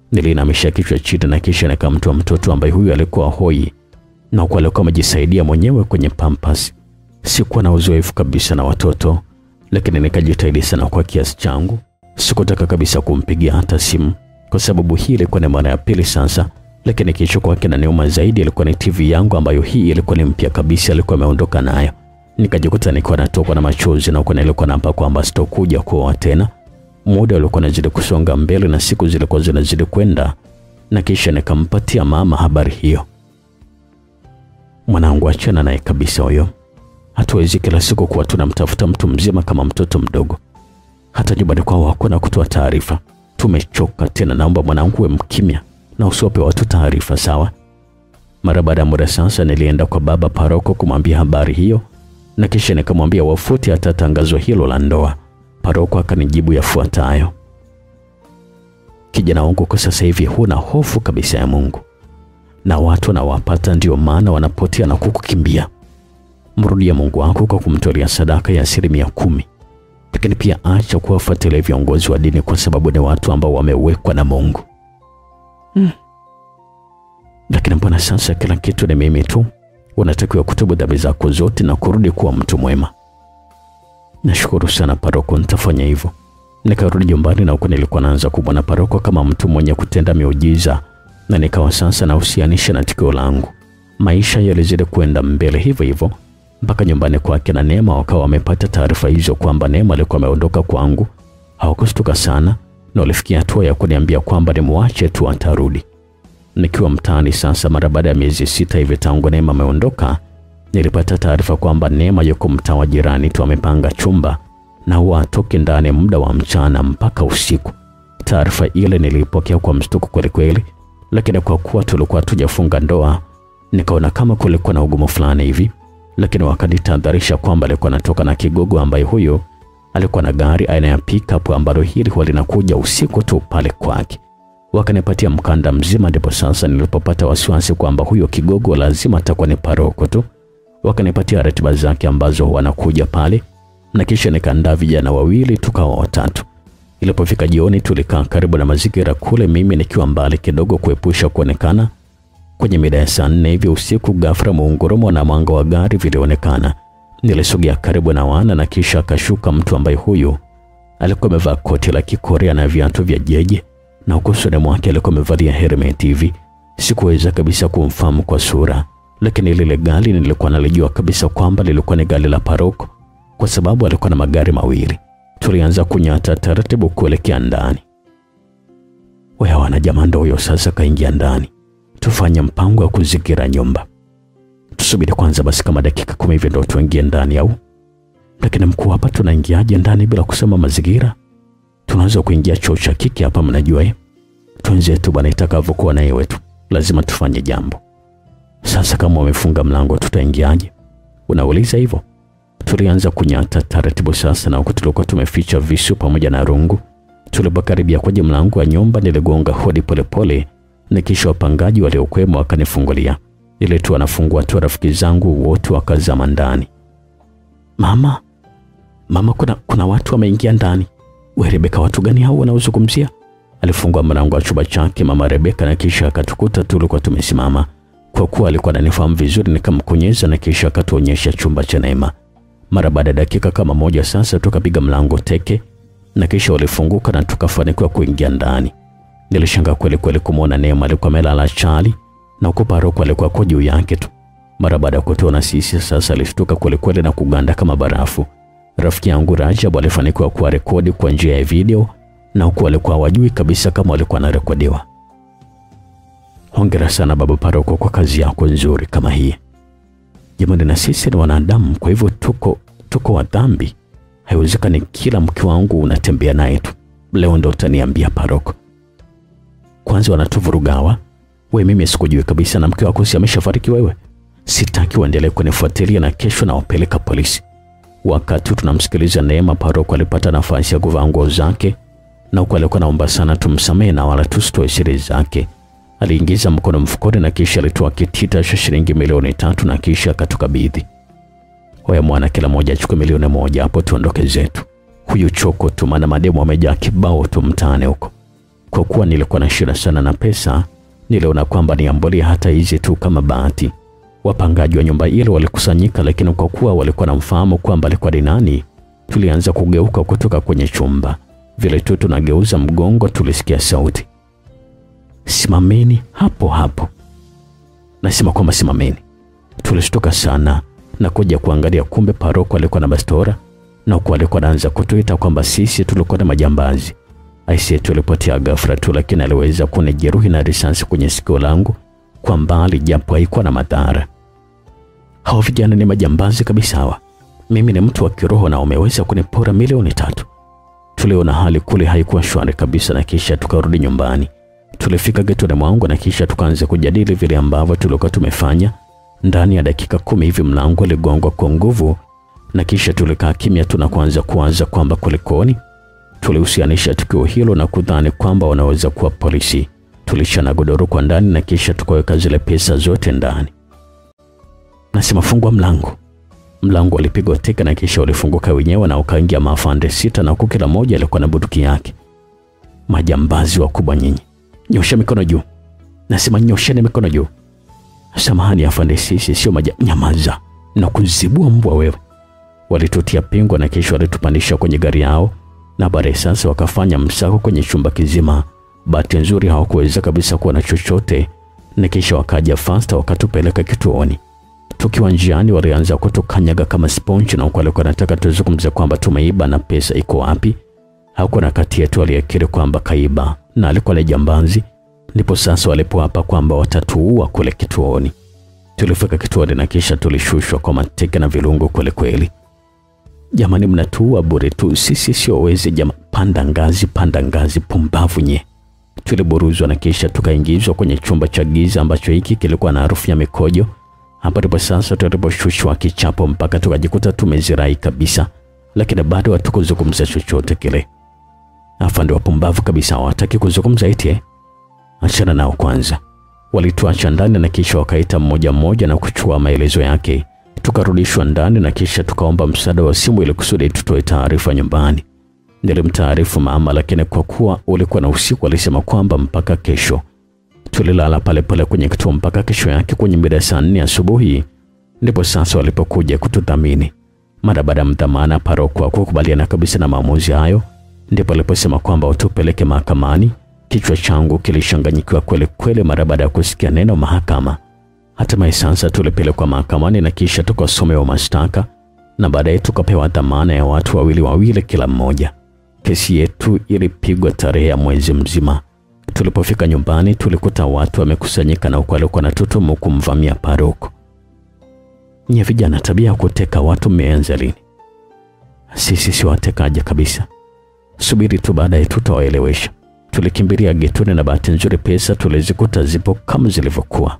Niliinamisha kichwa chini na kisha nikamtoa mtoto ambaye huyu alikuwa hoi na huku alikuwa amejisaidia mwenyewe kwenye pampas. Sikuwa na uzoefu kabisa na watoto, lakini nikajitahidi sana kwa kiasi changu. Sikutaka kabisa kumpigia hata simu kwa sababu hii ilikuwa ni mara ya pili sasa, lakini kilichokuwa kinaniuma zaidi ilikuwa ni TV yangu ambayo hii ilikuwa ni mpya kabisa, alikuwa ameondoka nayo. Nikajikuta nikiwa natokwa na machozi na huko nilikuwa naapa kwamba sitokuja kuoa tena. Muda ulikuwa unazidi kusonga mbele na siku zilikuwa zinazidi kwenda, na kisha nikampatia mama habari hiyo. Mwanangu, achana naye kabisa huyo. Hatuwezi kila siku kuwa tunamtafuta mtu mzima kama mtoto mdogo. Hata nyumbani kwao hakuna kutoa taarifa. Tumechoka tena, naomba mwanangu uwe mkimya na usiwape watu taarifa, sawa? Mara baada ya muda sasa, nilienda kwa baba paroko kumwambia habari hiyo, na kisha nikamwambia wafute hata tangazo hilo la ndoa. Paroko akanijibu yafuatayo: kijana wangu, kwa sasa hivi huna hofu kabisa ya Mungu na watu wanawapata, ndio maana wanapotea na kukukimbia. Mrudie Mungu wako kwa kumtolea sadaka ya asilimia kumi, lakini pia acha kuwafuatilia viongozi wa dini kwa sababu ni watu ambao wamewekwa na Mungu. Hmm. Lakini mbona sasa kila kitu ni mimi tu? Unatakiwa kutubu dhambi zako zote na kurudi kuwa mtu mwema. Nashukuru sana paroko, nitafanya hivyo. Nikarudi nyumbani na huko nilikuwa naanza kumwona paroko kama mtu mwenye kutenda miujiza na nikawa sasa nahusianisha na tukio langu. Maisha yalizidi kwenda mbele hivyo hivyo mpaka nyumbani kwake na Neema wakawa wamepata taarifa hizo kwamba Neema alikuwa ameondoka kwangu. Hawakushtuka sana na walifikia hatua ya kuniambia kwamba nimwache tu atarudi. Nikiwa mtaani sasa, mara baada ya miezi sita hivi tangu Neema ameondoka, nilipata taarifa kwamba Neema yuko mtaa wa jirani tu, amepanga chumba na huwa atoke ndani muda wa mchana mpaka usiku. Taarifa ile nilipokea kwa mshtuko kweli kweli, lakini kwa kuwa tulikuwa tujafunga ndoa, nikaona kama kulikuwa na ugumu fulani hivi, lakini wakanitahadharisha kwamba alikuwa anatoka na kigogo ambaye huyo alikuwa na gari aina ya pickup ambalo hili huwa linakuja usiku tu pale kwake. Wakanipatia mkanda mzima, ndipo sasa nilipopata wasiwasi kwamba huyo kigogo lazima atakuwa ni paroko tu. Wakanipatia ratiba zake ambazo wanakuja pale, na kisha nikaandaa vijana wawili tukawa watatu. Ilipofika jioni, tulikaa karibu na mazingira kule, mimi nikiwa mbali kidogo kuepusha kuonekana. Kwenye mida ya saa nne hivi usiku, ghafla muungurumo na mwanga wa gari vilionekana. Nilisogea karibu na wana na kisha akashuka mtu ambaye huyu alikuwa amevaa koti la Kikorea na viatu vya jeje na huko usoni mwake alikuwa amevalia helmet hivi. Sikuweza kabisa kumfahamu kwa sura, lakini lile gari nilikuwa nalijua kabisa kwamba lilikuwa ni gari la paroko kwa sababu alikuwa na magari mawili. Tulianza kunyata taratibu kuelekea ndani. Wewe wana jamaa ndo huyo sasa kaingia ndani. Tufanye mpango wa kuzingira nyumba. Tusubiri kwanza basi kama dakika kumi hivi ndo tuingie ndani au? Lakini mkuu, hapa tunaingiaje ndani bila kusema mazingira? Tunaweza kuingia choo cha kike hapa, mnajua eh? Twenzetu bwana, itakavyokuwa na yewe tu, lazima tufanye jambo. Sasa kama wamefunga mlango, tutaingiaje? Unauliza hivyo? Tulianza kunyata taratibu sasa, na huko tulikuwa tumeficha visu pamoja na rungu. Tulipokaribia kwenye mlango wa nyumba, niligonga hodi polepole, na kisha wapangaji waliokuwemo wakanifungulia. Ile tu wanafungua tu, rafiki zangu wote wakazama ndani. Mama, mama, kuna, kuna watu wameingia ndani. We Rebeka, watu gani hao wanaozungumzia? Alifungua mlango wa chumba chake mama Rebeka, na kisha akatukuta tulikuwa tumesimama. Kwa kuwa alikuwa ananifahamu vizuri, nikamkonyeza na kisha akatuonyesha chumba cha Neema. Mara baada ya dakika kama moja sasa, tukapiga mlango teke na kisha walifunguka na tukafanikiwa kuingia ndani. Nilishangaa kweli kweli kumwona Neema alikuwa amelala chali na huko paroko alikuwa kwa juu yake tu. Mara baada ya kutuona sisi sasa, alishtuka kweli kweli na kuganda kama barafu. Rafiki yangu Rajab alifanikiwa kuwa rekodi kwa njia ya video na huku alikuwa wajui kabisa kama alikuwa anarekodiwa. Hongera sana baba paroko kwa kazi yako nzuri kama hii. Jamani, na sisi ni wanadamu, kwa hivyo tuko tuko wa dhambi. Haiwezekani kila mke wangu unatembea naye tu. Leo ndo utaniambia paroko. Kwanza wanatuvurugawa. We, mimi sikujui kabisa, na mke wako si ameshafariki wewe? Sitaki uendelee kunifuatilia na kesho na wapeleka polisi. Wakati tunamsikiliza Neema, paroko alipata nafasi ya kuvaa nguo zake, na huku alikuwa naomba sana tumsamehe na wala tusitoe siri zake. Aliingiza mkono mfukoni na kisha alitoa kitita cha shilingi milioni tatu na kisha akatukabidhi. Hoya mwana, kila moja achukue milioni moja hapo tuondoke zetu. Huyu choko tu, maana mademu amejaa kibao tu mtaani huko. Kwa kuwa nilikuwa na shida sana na pesa, niliona kwamba niambulie hata hizi tu kama bahati. Wapangaji wa nyumba ile walikusanyika, lakini kwa kuwa walikuwa namfahamu kwamba alikuwa ni nani, tulianza kugeuka kutoka kwenye chumba. Vile tu tunageuza mgongo, tulisikia sauti, simameni hapo hapo. Nasema kwamba simameni. Tulishtuka sana na kuja kuangalia, kumbe paroko alikuwa na bastora na huku alikuwa anaanza kutuita kwamba sisi tulikuwa na majambazi. Aisee, tulipotea ghafla tu, lakini aliweza kunijeruhi na risasi kwenye sikio langu kwa mbali, japo haikuwa na madhara. Hao vijana ni majambazi kabisa hawa. Mimi ni mtu wa kiroho na wameweza kunipora milioni tatu. Tuliona hali kule haikuwa shwari kabisa, na kisha tukarudi nyumbani. Tulifika getoni mwangu na kisha tukaanza kujadili vile ambavyo tulikuwa tumefanya. Ndani ya dakika kumi hivi mlango uligongwa kwa nguvu, na kisha tulikaa kimya tu na kuanza kuwaza kwamba kulikoni. Tulihusianisha tukio hilo na kudhani kwamba wanaweza kuwa polisi. Tulishana godoro kwa ndani na kisha tukaweka zile pesa zote ndani. Nasema fungua mlango. Mlango ulipigwa teke na kisha ulifunguka wenyewe na ukaingia maafande sita, na huku kila mmoja alikuwa na bunduki yake. Majambazi wakubwa nyinyi, nyosha mikono juu. Nasema nyosheni mikono juu. Samahani afande, sisi sio maja... Nyamaza na kuzibua mbwa wewe. Walitutia pingo na kisha walitupandisha kwenye gari yao, na baadaye sasa wakafanya msako kwenye chumba kizima. Bahati nzuri hawakuweza kabisa kuwa na chochote, na kisha wakaja fasta wakatupeleka kituoni. Tukiwa njiani, walianza kutukanyaga kama sponge, na huko walikuwa wanataka tuzungumze kwamba tumeiba na pesa iko wapi. Hakuna kati yetu aliyekiri kwamba kaiba na alikuwa ni jambazi. Ndipo sasa walipoapa kwamba watatuua kule kituoni. Tulifika kituoni na kisha tulishushwa kwa mateke na vilungu kweli kweli. Jamani, mnatuua bure tu, sisi sio wezi jama. Panda ngazi, panda ngazi, pumbavu nye. Tuliburuzwa na kisha tukaingizwa kwenye chumba cha giza ambacho hiki kilikuwa na harufu ya mikojo. Hapa ndipo sasa tuliposhushwa kichapo mpaka tukajikuta tumezirai kabisa, lakini bado hatukuzungumza chochote kile. Afande wapumbavu kabisa, hawataki kuzungumza eti eh? Achana nao kwanza. Walituacha ndani na kisha wakaita mmoja mmoja na kuchukua maelezo yake. Tukarudishwa ndani na kisha tukaomba msaada wa simu ili kusudi tutoe taarifa nyumbani. Nilimtaarifu mama, lakini kwa kuwa ulikuwa na usiku, alisema kwamba mpaka kesho. Tulilala pale pale kwenye kituo mpaka kesho yake kwenye mida saa nne asubuhi, ndipo sasa walipokuja kutudhamini. Mara baada ya mdhamana paroko kukubaliana kabisa na maamuzi hayo, ndipo aliposema kwamba utupeleke mahakamani. Kichwa changu kilishanganyikiwa kweli kweli mara baada ya kusikia neno mahakama. Hatimaye sasa tulipelekwa mahakamani na kisha tukasomewa mashtaka na baadaye tukapewa dhamana ya watu wawili wawili kila mmoja. Kesi yetu ilipigwa tarehe ya mwezi mzima. Tulipofika nyumbani tulikuta watu wamekusanyika na huko walikuwa na tutumu kumvamia paroko. Nye vijana, tabia ya kuteka watu mmeanza lini? Sisi si watekaji kabisa, subiri tu, baadaye tutawaelewesha. Tulikimbilia getoni na bahati nzuri pesa tulizikuta zipo kama zilivyokuwa.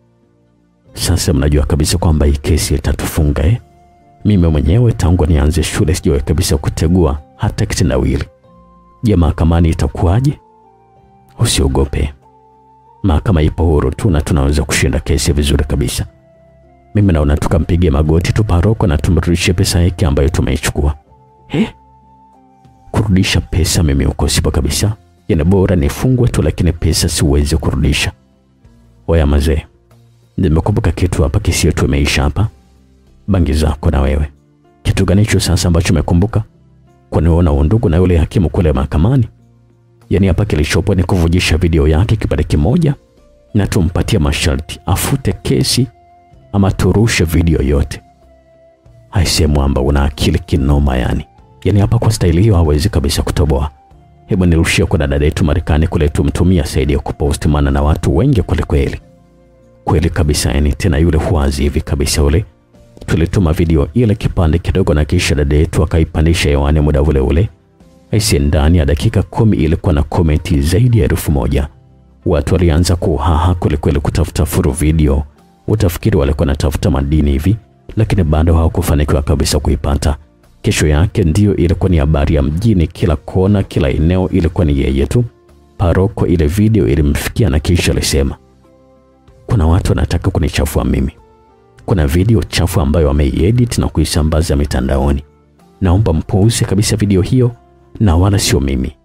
Sasa mnajua kabisa kwamba hii kesi itatufunga eh? Mimi mwenyewe tangu nianze shule sijawahi kabisa kutegua hata kitendawili. Je, mahakamani itakuwaje? Usiogope, mahakama ipo huru tu na tunaweza kushinda kesi vizuri kabisa. Mimi naona tukampige magoti tu paroko na tumrudishie pesa yake ambayo tumeichukua. Eh? Kurudisha pesa mimi uko sipo kabisa. Yana bora nifungwe tu, lakini pesa siwezi kurudisha. Oya mazee, nimekumbuka kitu hapa, kesi yetu imeisha hapa. Bangi zako na wewe. Kitu gani hicho sasa ambacho umekumbuka? Kwani wewe una undugu na yule hakimu kule mahakamani? Yaani hapa kilichopo ni kuvujisha video yake kipande kimoja na tumpatie masharti afute kesi ama turushe video yote. Haise mwamba, una akili kinoma yani. Yaani hapa kwa staili hiyo hawezi kabisa kutoboa. Hebu nirushie kwa dada yetu Marekani kule tumtumia saidi ya kupost, maana na watu wengi kweli kweli. Kweli kabisa yani, tena yule huazi hivi kabisa ule. Tulituma video ile kipande kidogo na kisha dada yetu akaipandisha hewani muda ule ule. Aisi, ndani ya dakika kumi ilikuwa na komenti zaidi ya elfu moja. Watu walianza kuhaha kwelikweli kutafuta furu video. Utafikiri walikuwa natafuta madini hivi, lakini bado hawakufanikiwa kabisa kuipata. Kesho yake ndiyo ilikuwa ni habari ya mjini, kila kona, kila eneo ilikuwa ni yeye tu. Paroko ile video ilimfikia na kisha alisema, kuna watu wanataka kunichafua mimi. Kuna video chafu ambayo wameiedit na kuisambaza mitandaoni. Naomba mpuuze kabisa video hiyo na wala sio mimi.